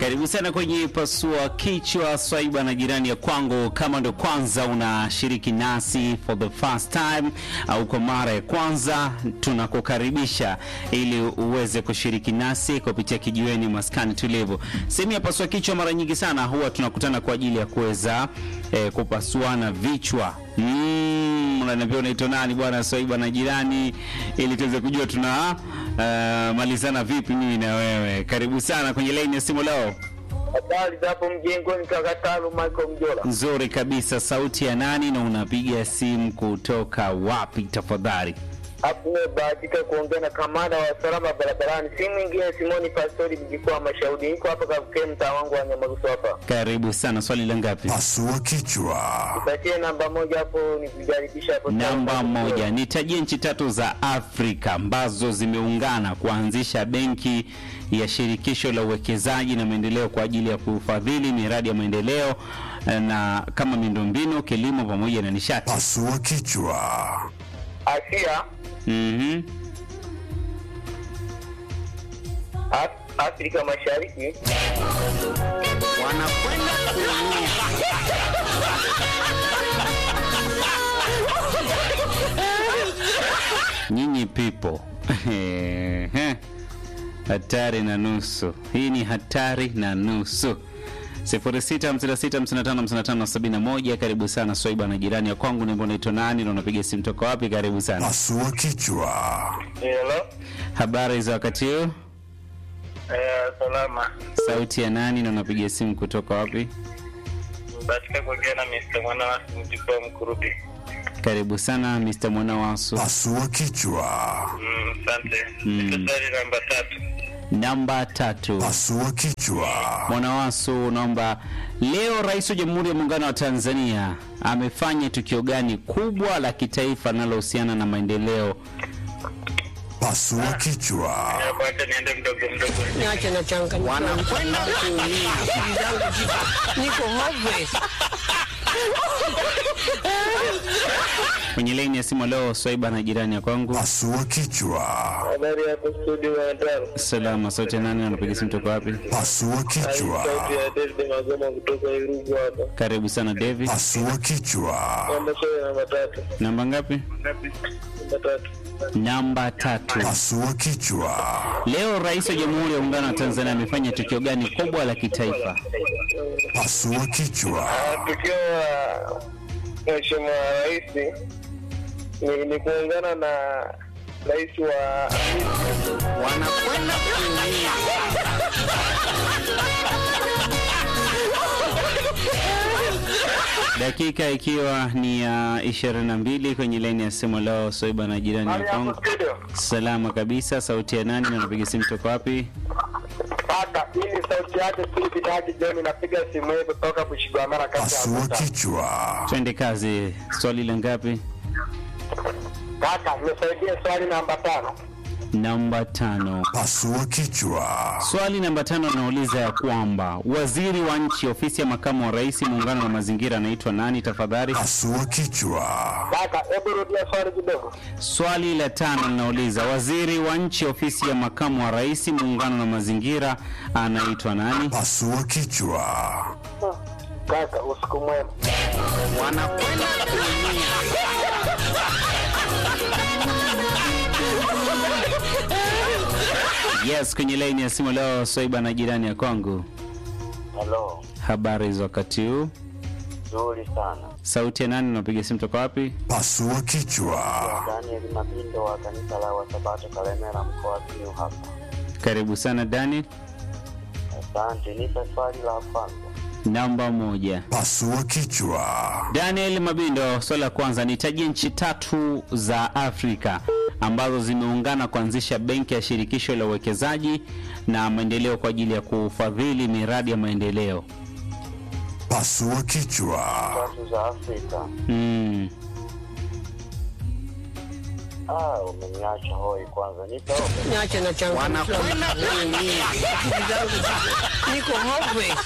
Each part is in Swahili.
Karibu sana kwenye pasua kichwa swaiba na jirani ya kwangu. Kama ndo kwanza unashiriki nasi for the first time au kwa mara ya kwanza, tunakukaribisha ili uweze kushiriki nasi kupitia kijiweni maskani tulivu. Sehemu ya pasua kichwa, mara nyingi sana huwa tunakutana kwa ajili ya kuweza eh, kupasuana vichwa Mm, unaniambia unaitwa nani bwana Swaiba na jirani, ili tuweze kujua tuna uh, malizana vipi mimi na wewe. Karibu sana kwenye line ya simu leo. Habari za hapo mjengoni, Kakatalu Michael Mjola. Nzuri kabisa. Sauti ya nani na unapiga simu kutoka wapi tafadhali? Hapo nimebahatika kuongea na kamanda wa usalama barabarani, si mwingine Simoni Pastori mjikwa mashauri. Niko hapa Kakukee, mtaa wangu wa Nyamagusu hapa. Karibu sana. Swali la ngapi? Pasua kichwa. Nipatie namba moja hapo nikijaribisha hapo. Namba moja. Nitajie nchi tatu za Afrika ambazo zimeungana kuanzisha benki ya shirikisho la uwekezaji na maendeleo kwa ajili ya kufadhili miradi ya maendeleo eh, na kama miundombinu, kilimo pamoja na nishati. Pasua kichwa. Asia, Mhm. Af- Afrika Mashariki, Wanakwenda kuumia. Nyinyi pipo hatari na nusu. Hii ni hatari na nusu. 0656555571 karibu sana Swaiba na jirani ya kwangu, nimbo naitwa nani na unapiga simu toka wapi? Karibu sana. Pasua kichwa. hello, Habari za wakati huu? eh, salama. Sauti ya nani na unapiga simu kutoka wapi? Bahatika kuongea na Mr. Mwana wa mjikwa Mkurubi. Karibu sana Mr. Mwanawasu. Pasua kichwa. Mm, asante. Mm. Niko swali namba tatu. Namba tatu. Pasua kichwa. Mwanawasu, naomba leo, Rais wa Jamhuri ya Muungano wa Tanzania amefanya tukio gani kubwa la kitaifa linalohusiana na maendeleo? Pasua kichwa. Acha niende mdogo mdogo. Niache na changanyikiwa. Wanakwenda kuumia. Akili zangu ziko niko hopeless. Kwenye laini ya simu leo, Swaiba na jirani ya kwangu. Pasua kichwa. Habari yako studio ya Ndaro. Salama, sauti ya nani? Anapiga simu toka wapi? Pasua Sauti kichwa. ya David Magoma kutoka Irugu hapa. Karibu sana David. Pasua kichwa. Namba swali namba tatu. Namba ngapi? Namba tatu. Namba tatu. Pasua kichwa. Leo Rais wa Jamhuri ya Muungano wa Tanzania amefanya tukio gani kubwa la kitaifa? Pasua kichwa. Tukio la Mheshimiwa Rais ni, ni kuungana na rais wa Wanakwenda kuumia. Dakika ikiwa ni ya 22 kwenye laini ya simu leo, Soiba na jirani ya kwangu. studio. Salama kabisa, sauti ya nani na unapiga simu toka wapi? Kaka, hii ni sauti yake Philip Daji John, napiga simu hii kutoka Bushigwamara kati ya Pasua Arusha. kichwa. Twende kazi. Swali la ngapi? Kaka, nisaidie swali namba tano. Namba tano. Pasua kichwa. Swali namba tano nauliza ya kwamba waziri wa nchi ofisi ya makamu wa rais muungano wa mazingira anaitwa nani tafadhali? Pasua kichwa. Kaka, hebu rudia swali kidogo. Swali la tano linauliza waziri wa nchi ofisi ya makamu wa rais muungano na mazingira anaitwa nani? Pasua kichwa. Kaka, usiku mwema. Wanakwenda Yes, kwenye laini ya simu leo Swaiba na jirani ya kwangu. Halo, Habari za wakati huu? nzuri sana. Sauti ya nani unapiga simu toka wapi? Pasua kichwa. Daniel Mabindo wa kanisa la Wasabato Kalemera, mkoa wa Simiyu hapa. Karibu sana Dani. Asante, nipe swali la kwanza. Namba moja. Pasua kichwa. Daniel Mabindo, swali la kwanza, nitajie nchi tatu za Afrika ambazo zimeungana kuanzisha benki ya shirikisho la uwekezaji na maendeleo kwa ajili ya kufadhili miradi ya maendeleo. Pasua kichwa. Tatu za Afrika. Mm. Ah, umeniacha hoi kwanza. Nipe ope. Niache na changanyikiwa. Wanakwenda kuumia. Akili zangu ziko niko hopeless.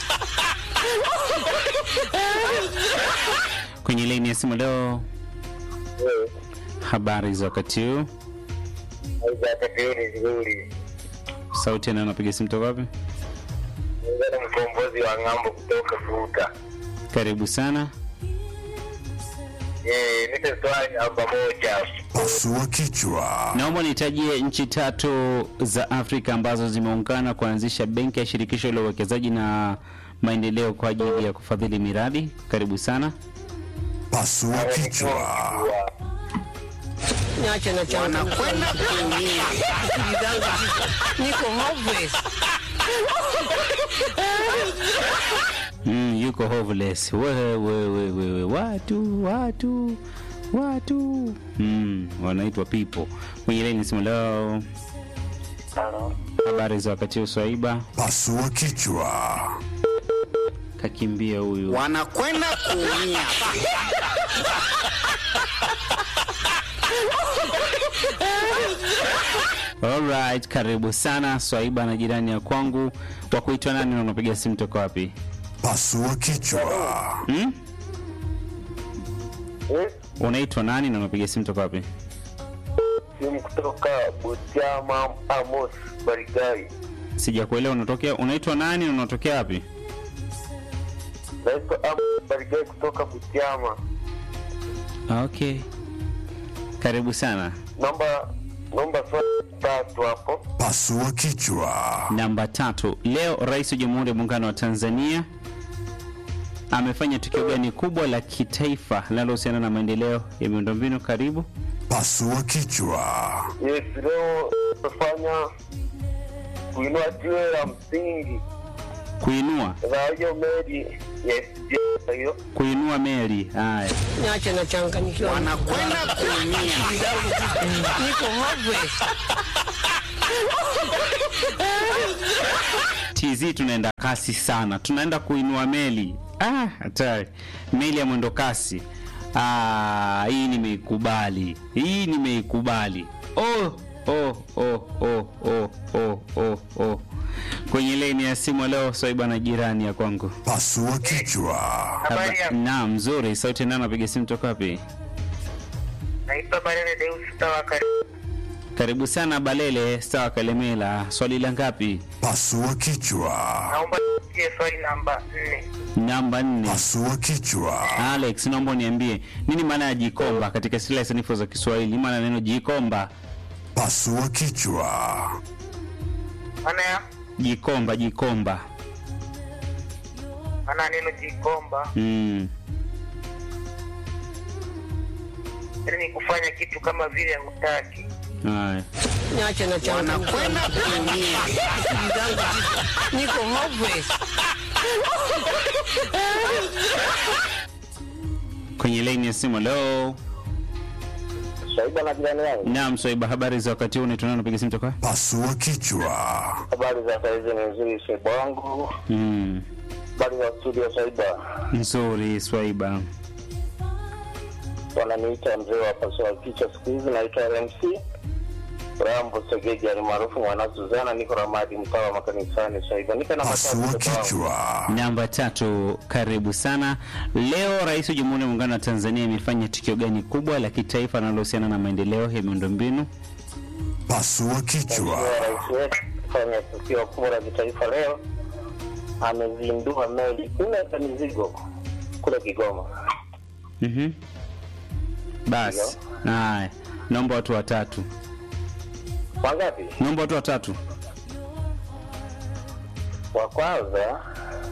Kwenye laini ya simu leo, Wewe, habari za wakati huu? wakati huu ni nzuri. Sauti anayo napiga simu toka wapi? Ngana mkombozi wa ng'ambo kutoka Vuta. Karibu sana. Eh, nipe swali namba moja. Pasua kichwa. Naomba nitajie nchi tatu za Afrika ambazo zimeungana kuanzisha benki ya shirikisho la uwekezaji na maendeleo kwa ajili ya kufadhili miradi. Karibu sana. Pasua kichwa. Niache na changa wanakwenda kuumia. Akili zangu ziko- niko hopeless. Mm, yuko hoveless. Wewe wewe wewe watu watu watu mm, wanaitwa people. Kwenye laini simu leo. Halo. Habari za wakati huu Swaiba? Pasua kichwa. Kakimbia huyu. Wanakwenda kuumia. Alright, karibu sana Swaiba na jirani ya kwangu. Wa kuitwa nani na unapiga simu toka wapi? Pasua kichwa. Hmm? Eh, Unaitwa nani na unapiga simu toka wapi? simu kutoka Butiama Amos Barigai. Sijakuelewa unatokea unaitwa nani na unatokea wapi? Naitwa Amos Barigai kutoka Butiama. Okay. Karibu sana. Naomba naomba swali tatu hapo. Pasua kichwa. Namba tatu. Leo Rais wa Jamhuri ya Muungano wa Tanzania amefanya tukio gani kubwa la kitaifa linalohusiana na maendeleo ya miundombinu? Karibu. Pasua kichwa. Yes, leo tumefanya kuinua jiwe la msingi Kuinua na hiyo meli yes, yes, hiyo kuinua meli. Haya. Niache na changanyikiwa. Wanakwenda kuumia. Akili zangu ziko- niko hopeless. TZ tunaenda kasi sana, tunaenda kuinua meli. Ah, hatari! Meli ya mwendo kasi. Ah, hii nimeikubali, hii nimeikubali. Oh, oh, oh, oh, oh, oh, oh, oh. Kwenye leni ya simu leo Swaiba na jirani ya kwangu. Pasua kichwa. Habari ya Naam, nzuri. Sauti nani anapiga simu toka wapi? naitwa Barele Deus Tawakari. Karibu sana Balele Sawa Kalemela. Swali la ngapi? Pasua kichwa. Naomba nitie swali namba nne. Namba nne. Pasua kichwa. Alex, naomba uniambie nini maana ya jikomba katika silaha sanifu za Kiswahili? Maana neno jikomba, Pasua kichwa. Maana ya jikomba, jikomba. maana neno jikomba Mm. yani ni kufanya kitu kama vile hutaki. Haya. Niache na changanyikiwa. Wanakwenda kuumia. Akili zangu ziko- niko hopeless. Kwenye laini ya simu leo. Shaiba na jirani yangu, Naam, Swaiba, habari za wakati huu? Unaitwa nani? Unapiga simu toka? Pasua kichwa. habari za saizi ni nzuri. Shaiba wangu, Mm. habari za studio. Shaiba Nzuri, Swaiba. wananiita mzee wa pasua kichwa, siku hizi naitwa RMC Rambo Segeji alimaarufu mwana Suzana, niko Ramadi, mtaa wa makanisani. Shaiba nipe na Pasua matatu mtoto wangu. kichwa. Namba tatu, karibu sana. Leo Rais wa Jamhuri ya Muungano wa Tanzania amefanya tukio gani kubwa la kitaifa linalohusiana na maendeleo ya miundombinu? Pasua kichwa. Mheshimiwa Rais wetu kufanya tukio kubwa la kitaifa leo, amezindua meli nne za mizigo kule Kigoma. Mhm. Basi. Haya. Naomba watu watatu. Wangapi? Naomba watu watatu. Wa kwanza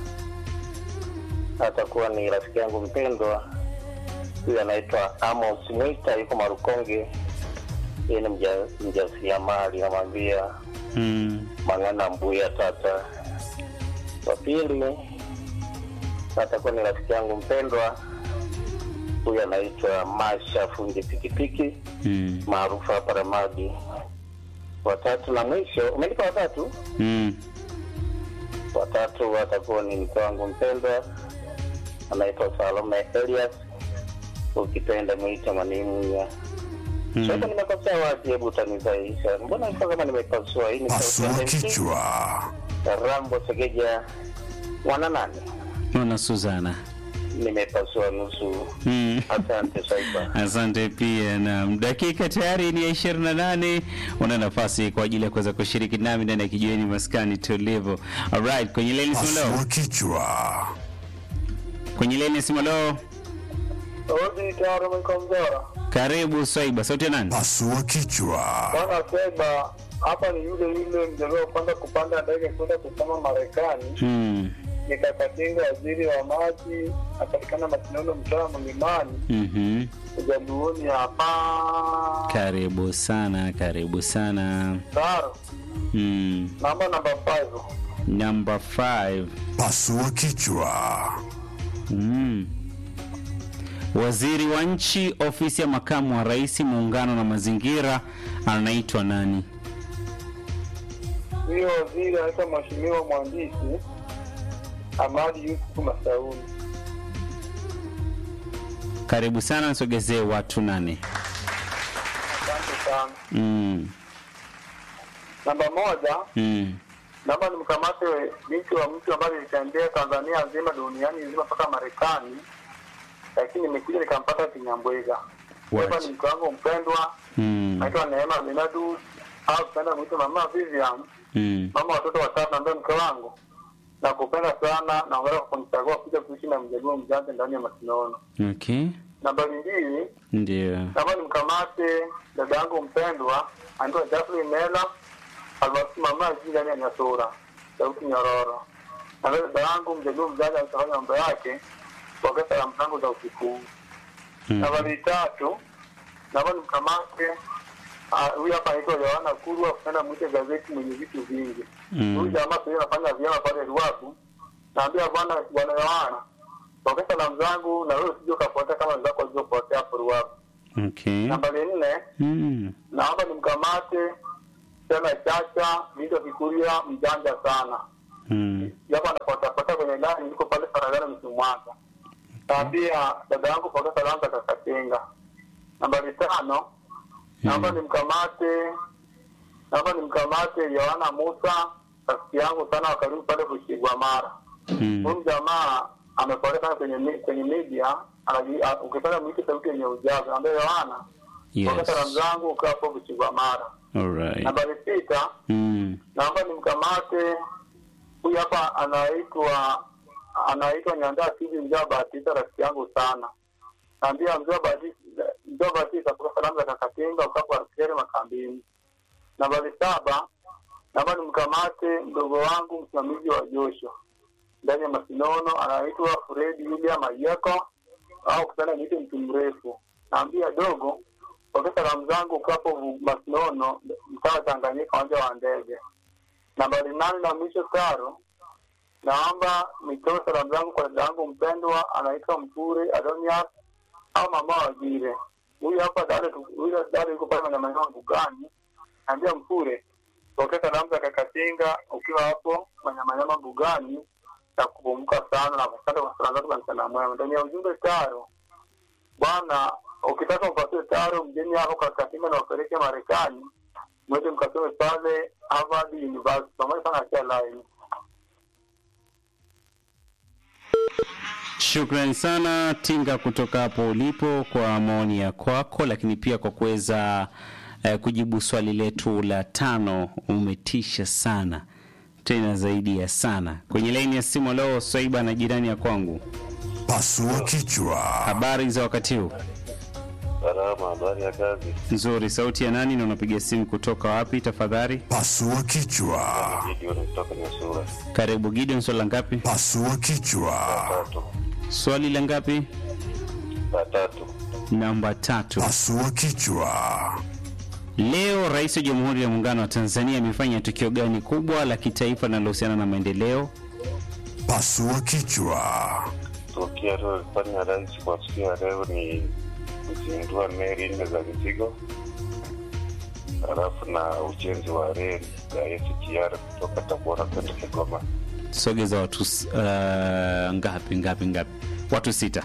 atakuwa ni rafiki yangu mpendwa, huyu anaitwa Amos Mwita, yuko Marukonge. Yeye ni mja- mjasiriamali, namwambia Mm. Mang'ana Mbuya Tata. Wa pili atakuwa ni rafiki yangu mpendwa, huyu anaitwa Masha fundi pikipiki Mm. maarufu hapa Ramadi. Watatu na mwisho, umenipa watatu? Mm. Watatu atakuwa ni mke wangu mpendwa, anaitwa Salome Elias, ukipenda mwita Manimunya. Mm. Sasa nimekosea wapi? Hebu utanisaisha, mbona nilikuwa kama nimepasua? Hii ni sauti Pasua ya MC, kichwa. Rambo Segeja mwana nani? Mwana Suzana. nimepasua nusu. Mm. Asante Saiba. Asante pia na dakika tayari ni ya 28. Una nafasi kwa ajili ya kuweza kushiriki nami ndani ya kijiweni maskani tulivu. Alright, kwenye leni simu leo. Pasua kichwa. Kwenye leni simu leo. Odi tayari mkomzora. Karibu Swaiba, sauti ya nani? Pasua kichwa. Bwana Seba, hapa ni yule yule mjaluo wa kwanza kupanda ndege kwenda kusoma Marekani. Hmm. Nikakatinga waziri wa maji, apatikana Masinono, mtaa Mlimani, Mhm. ujaluoni hapa. Karibu sana, karibu sana. Taro, Hmm. namba namba 5. Number 5. Pasua kichwa. Mm. Waziri wa nchi ofisi ya makamu wa rais muungano na mazingira anaitwa nani? Huyo waziri anaitwa Mheshimiwa Mhandisi Amadi Yusuf Masauni. Karibu sana, nisogezee watu nane. Asante sana. Mm. Namba moja, Mm. naomba nimkamate binti wa mtu ambaye nilitembea Tanzania nzima, duniani nzima, mpaka Marekani, lakini nimekuja nikampata Kinyambwega. What? Hapa ni mke wangu mpendwa, Mm. naitwa Neema Benadus au tupenda mwite mama Vivian, Mm. mama watoto watatu, ambaye mke wangu nakupenda sana, naongera kwa kunichagua kuja kuishi na mjaluo mjanja ndani ya Masinono. Okay. Nambari mbili, Ndio. naomba nimkamate dada yangu mpendwa anaitwa Jacqueline Mela almaarufu mama jii ndani ya Nyasura sauti Nyororo. Na vile dada yangu mjaluo mjanja anafanya mambo yake kwa salamu zangu za usiku. Mm. Nambari tatu, naomba nimkamate ah, huyu hapa anaitwa Yohana Kurwa, kupenda mwite gazeti mwenye vitu vingi. Mm. Huyu jamaa sasa anafanya vyema pale Ruaku. Naambia bwana bwana Yohana, kwa salamu zangu na wewe usije ukapotea kama wenzako walivyopotea hapo Ruaku. Okay. Nambari nne, Mm. naomba nimkamate tena Chacha Vito Kikuria, mjanja sana Mm. japo anapotafuta kwenye gari, niko pale Faragana Msimwanga. Naambia dada yangu pokea salamu za Kakatenga. Nambari tano, naomba nimkamate naomba nimkamate Yohana Musa, rafiki yangu sana wa karibu pale Bushigwa Mara. Mm. Huyu jamaa amekolea sana kwenye mi- kwenye media, anaji- a- ukipenda mwite sauti yenye ujazo, ambaye Yohana pokea salamu Yes. zangu ukiwa hapo Bushigwa Mara. All right. Nambari sita, Mm. naomba nimkamate huyu hapa anaitwa anaitwa Nyandaa Sidi Mjaa Batista, rafiki yangu sana. Naambia Mjaa Batista, Mjaa Batista kwa salamu za Kakatenga ukapo askari makambini. Nambari saba, naomba nimkamate mdogo wangu msimamizi wa Joshua ndani ya Masinono, anaitwa Fredi William Ayeko au kupenda niite mtu mrefu. Naambia dogo, pokea salamu zangu ukapo Masinono, mtaa wa Tanganyika, uwanja wa ndege. Nambari nane na mwisho Karo, naomba nitoe salamu zangu kwa dada yangu mpendwa anaitwa Mture Adonias au mama Wagire. Huyu hapa dada, tu- huyu dada yuko pale na maeneo mbugani. Naambia Mture, pokea salamu za Kakatinga ukiwa hapo Manyamanyama mbugani na kupumka sana na kupata kwa salamu zako za mchana mwema. Ndani ya ujumbe Taro, bwana, ukitaka upatie Taro mjeni hapo Kakatinga na wapeleke Marekani, mwende mkasome pale Harvard University pamoja sana kia line. Shukrani sana Tinga kutoka hapo ulipo kwa maoni ya kwako, lakini pia kwa kuweza eh, kujibu swali letu la tano. Umetisha sana tena zaidi ya sana. Kwenye laini ya simu leo, Swaiba na jirani ya kwangu, Pasua kichwa. habari za wakati huu? Salama, habari ya kazi? Nzuri. Sauti ya nani na unapiga simu kutoka wapi tafadhali? Pasua kichwa. Gideon kutoka Nyasura. Karibu Gideon, swali la ngapi? Pasua kichwa. Tatu. Swali la ngapi? La tatu. Namba tatu. Pasua kichwa. Leo Rais wa Jamhuri ya Muungano wa Tanzania amefanya tukio gani kubwa la kitaifa linalohusiana na maendeleo? Pasua kichwa. Tukio alilofanya rais kwa siku ya leo ni kuzindua meli nne za mizigo, halafu na ujenzi wa reli ya SGR kutoka Tabora kwenda Kigoma. Sogeza watu s- uh, ngapi ngapi ngapi? Watu sita.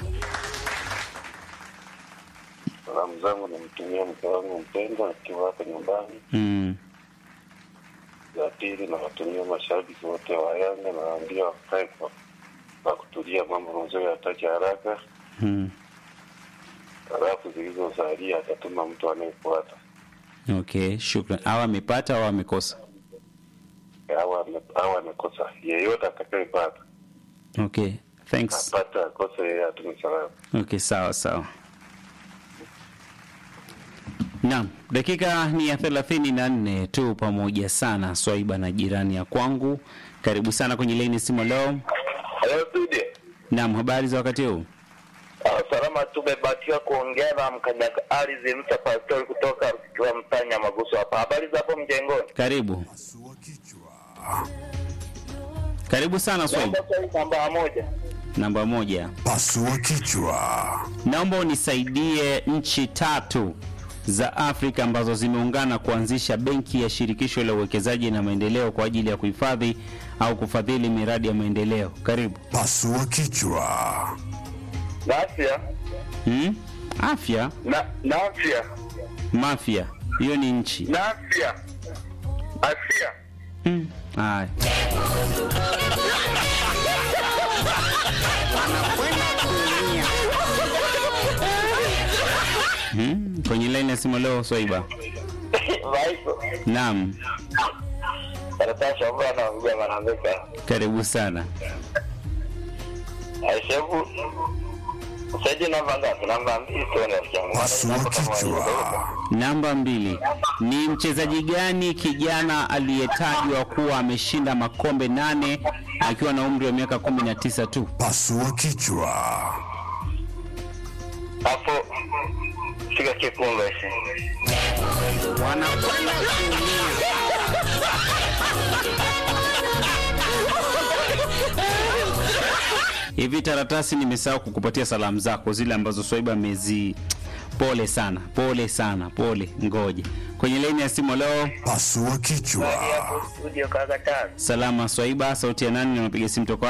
Salamu zangu nimtumia mke wangu mpendwa akiwa hapa nyumbani. Mm. Ya pili nawatumia mashabiki wote wa Yanga, nawaambia wakae kwa na kutulia, mambo mazuri yatache haraka, Mm. halafu zilizosalia atatuma mtu anayefuata Okay, shukran. Au amepata au amekosa? au ame- au amekosa. Yeyote atakayepata Okay, thanks. apate, akose, yeye atume salamu. Okay, sawa sawa. Naam, dakika ni ya thelathini na nne tu pamoja sana Swaiba na jirani ya kwangu. Karibu sana kwenye laini simu leo. Hello studio. Naam, habari za wakati huu? Ah, salama tumebahatika kuongea na mkanyaga ardhi Msa Pastori kutoka kwa mtanya Maguso hapa. Habari za hapo mjengoni? Karibu. Pasua kichwa. Karibu sana Swaiba. Naomba swali namba moja. Namba moja. Pasua kichwa. Naomba unisaidie nchi tatu za Afrika ambazo zimeungana kuanzisha benki ya shirikisho la uwekezaji na maendeleo kwa ajili ya kuhifadhi au kufadhili miradi ya maendeleo. Karibu. Pasua kichwa. Nafia. Hmm? Afya, Na Nafia. mafia, hiyo ni nchi. Nafia. Asia. Hmm. Haya. Wanakwenda kuumia. Hmm. Kwenye laini ya simu leo Swaiba. Vaipo. Naam, Karatasi ambayo anaongea manambeka. karibu sana. Aishebu. Saidi namba ngapi? Namba mbili tu ni rafiki yangu. Maana Pasua namba kama kichwa. hiyo. Namba mbili, ni mchezaji gani kijana aliyetajwa kuwa ameshinda makombe nane akiwa na umri wa miaka kumi na tisa tu? Pasua kichwa. Hapo shika kipunga hichi. Wanakwenda kuumia. Hivi taratasi, nimesahau kukupatia salamu zako zile ambazo Swaiba amezi. Pole sana, pole sana, pole. Ngoja kwenye laini ya simu leo. Pasua kichwa. Studio kaka tano. Salama Swaiba, sauti ya nani? na unapiga simu toka